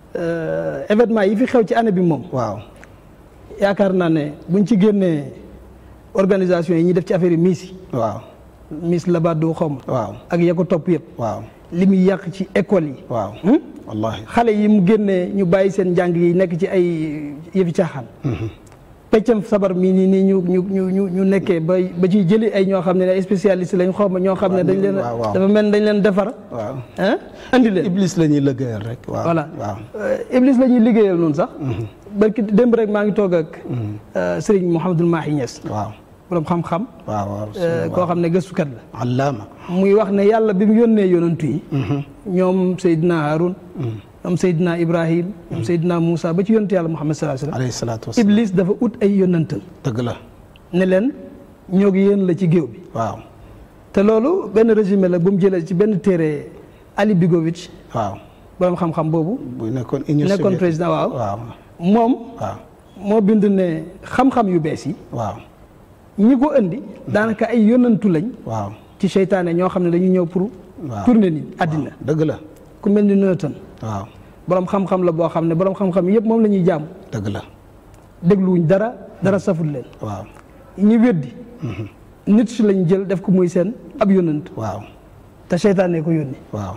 euh, événement yi fi xew ci année bi moom waaw yaakaar naa ne buñ ci génnee organisation yi ñuy def ci affaire yi miis yi waaw miis Labado xaw ma waaw ak ya ko topp yëpp waaw li muy yàq ci école yi waaw Hmm? wallahi xale yi mu génnee ñu bàyyi seen njàng yi nekk ci ay yëfi caaxaan peccam sabar mii nii nii ñu ñu ñu ñu ñu nekkee ba ba ciy jëli ay ñoo xam ne ay spécialiste lañ xaw ma ñoo xam ne dañ leen waaw, waaw. dafa mel ni dañ leen defar waaw ah andi leen iblis la ñuy lëggéeyal rek waaw voilà waaw Euh, Iblis la ñuy liggéeyal noonu sax barki démb rek maa ngi toog ak euh, Serigne Mouhamadul Mahi Niass waaw borom xam-xam waaw waaw euh, koo xam ne gëstukat la allaama muy wax ne yàlla bi mu yónnee yonantu yi ñoom Seydina Haroun ñoom Seydina Ibrahim ñoom Seydina Moussa ba ci yonantu yàlla Muhammad sallallahu alayhi alayhi salaatu wasallam wasalaam Iblis dafa ut ay yonantal dëgg la ne leen ñoo ngi yéen la ci géew bi waaw te loolu benn résumé la bu mu jëlee ci benn téere Ali Bigovitch waaw borom xam-xam boobu bu nekkoon union nekkoon soviétique président waaw waaw moom waaw moo bind ne xam-xam yu bees yi waaw ñi ko indi daanaka ay yonantu lañ waaw ci seytaane ñoo xam ne dañu ñëw pour waaw tourner ni àddina dëgg la ku mel ni Newton waaw borom xam-xam la boo xam ne borom xam-xam yëpp moom la ñuy jaamu dëgg la dégluwuñ dara dara saful leen waaw ñi weddi nit si lañ jël def ko muy seen ab yonant waaw te seytaane ko yónni waaw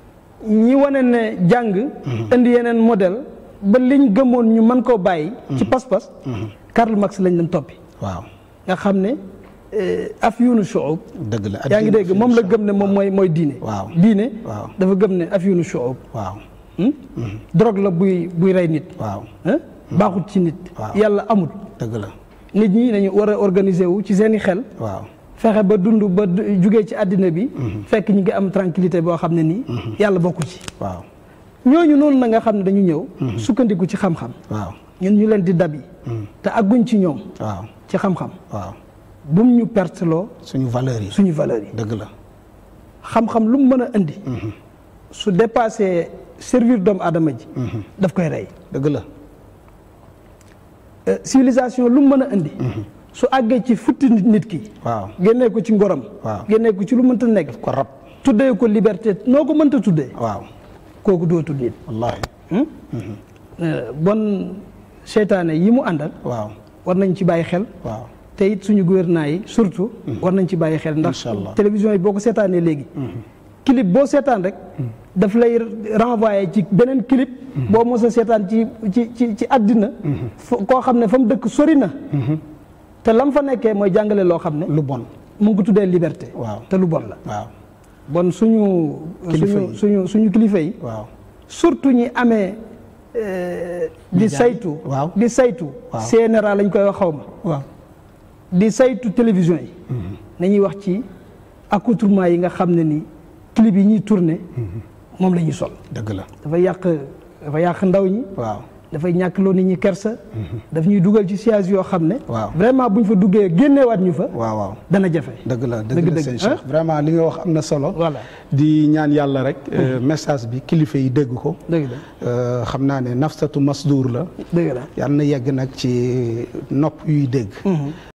ñi wane ne jàng indi yeneen modèle ba liñ gëmoon ñu mën koo bàyyi ci pas-pas Karl Marx lañ leen toppi waaw nga xam ne afyunu shu'ub dëgg la yaa ngi dégg moom la gëm ne moom mooy mooy diine waaw diine waaw dafa gëm ne afyunu shu'ub waaw hmm? drogue la buy buy rey nit waaw hein? baaxut ci nit Waaw. yàlla amul dëgg la nit ñi dañu war a organiser wu ci seeni xel waaw fexe ba dund ba du- jugee ci àddina bi fekk ñu ngi am tranquillité boo xam ne nii yàlla bokku ci waaw ñooñu noonu na nga xam ne dañu ñëw sukkandiku ci xam-xam waaw ñun ñu leen di dabi te agguñ ci ñoom waaw ci xam-xam waaw bum ñu perteloo suñu valeurs yi suñu valeurs yi dëgg la xam-xam lu mu mën a indi su dépassé servir doomu aadama ji daf koy rey dëgg la Euh, civilisation lu mu mën a indi su àggee ci futti nit nit ki waaw génnee ko ci ngoram Waaw. génnee ko ci lu mënta nekk ko rab tuddee ko liberté noo ko mënta tuddee waaw kooku dootul nit wallaahi Euh, bon seytaane yi mu àndal waaw war nañ ci bàyyi xel waaw te it suñu gouvernement yi surtout war nañ ci bàyyi xel ndax Incha allah. télévision yi boo ko seetaanee léegi clip boo seetaan rek daf lay renvoyer ci beneen clip boo mos a seetaan ci ci ci ci àddina fo- koo xam ne fa mu dëkk sori na te lam fa nekkee mooy jàngale loo xam ne lu bon mu ngi ko tuddee liberté waaw te lu bon la waaw bon suñu Kilifa suñu yi. suñu suñu kilifa yi waaw surtout ñi amee euh, di Média yi. saytu Waaw. di saytu Waaw. CNRA lañ koy wax xaw ma waaw di saytu télévision yi nañuy wax ci accoutrement yi nga xam ne ni clip yi ñuy tourné moom la ñuy sol dëgg la dafa yàq dafa yàq ndaw ñi waaw dafay ñàkk loo nit ñi kersa daf ñuy dugal ci siège yoo xam ne Waaw. vraiment buñ fa duggee génneewaat ñu fa waaw waaw dana jafe dëgg la dëgg Dëgg la dëgg, sëñ hein? Cheikh vraiment li nga wax am na solo voilà di ñaan yàlla rek euh, message bi kilifa yi dégg ko dëgg la Euh, xam naa ne nafsatu masdur la dëgg la yàlla na yegg nag ci nopp yuy dégg